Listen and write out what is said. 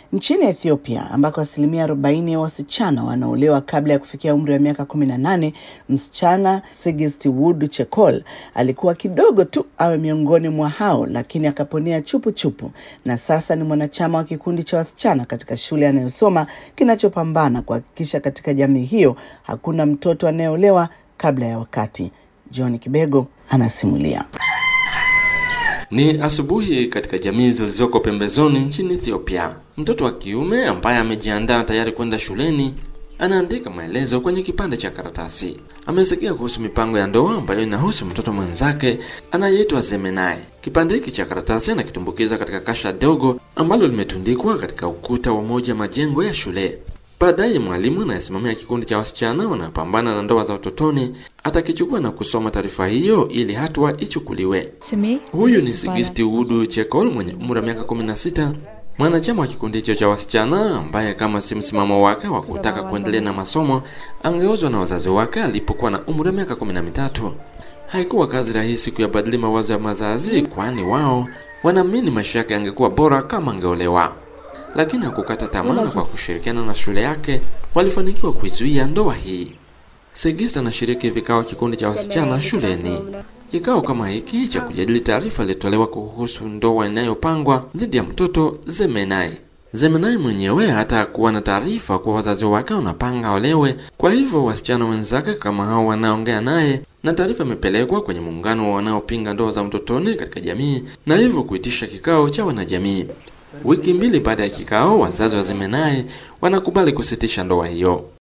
Nchini Ethiopia ambako asilimia 40 ya wasichana wanaolewa kabla ya kufikia umri wa miaka 18, msichana Sigist Wood Chekol alikuwa kidogo tu awe miongoni mwa hao, lakini akaponea chupu chupu, na sasa ni mwanachama wa kikundi cha wasichana katika shule anayosoma kinachopambana kuhakikisha katika jamii hiyo hakuna mtoto anayeolewa kabla ya wakati. John Kibego anasimulia. Ni asubuhi katika jamii zilizoko pembezoni nchini Ethiopia. Mtoto wa kiume ambaye amejiandaa tayari kwenda shuleni anaandika maelezo kwenye kipande cha karatasi. Amesikia kuhusu mipango ya ndoa ambayo inahusu mtoto mwenzake anayeitwa Zemenai. Kipande hiki cha karatasi anakitumbukiza katika kasha dogo ambalo limetundikwa katika ukuta wa moja majengo ya shule. Baadaye mwalimu anayesimamia kikundi cha wasichana wanaopambana na ndoa za utotoni atakichukua na kusoma taarifa hiyo ili hatua ichukuliwe. Huyu ni Sigisti Wudu Chekol mwenye umri wa miaka 16, mwanachama wa kikundi hicho cha wasichana ambaye kama si msimamo wake wa kutaka kuendelea na masomo angeozwa na wazazi wake alipokuwa na umri wa miaka 13. Haikuwa kazi rahisi kuyabadili mawazo ya mazazi, kwani wao wanaamini maisha yake yangekuwa bora kama angeolewa lakini hakukata tamaa na kwa kushirikiana na shule yake walifanikiwa kuizuia ndoa hii. Segist anashiriki vikao kikundi cha wasichana shuleni. Kikao kama hiki cha kujadili taarifa ilitolewa kuhusu ndoa inayopangwa dhidi ya mtoto Zemenai. Zemenai mwenyewe hata kuwa na taarifa kuwa wazazi wake wanapanga olewe. Kwa hivyo wasichana wenzake kama hao wanaongea naye, na taarifa imepelekwa kwenye muungano wa wanaopinga ndoa za utotoni katika jamii, na hivyo kuitisha kikao cha wanajamii. Wiki mbili baada ya kikao, wazazi wa Zemenai wanakubali kusitisha ndoa hiyo.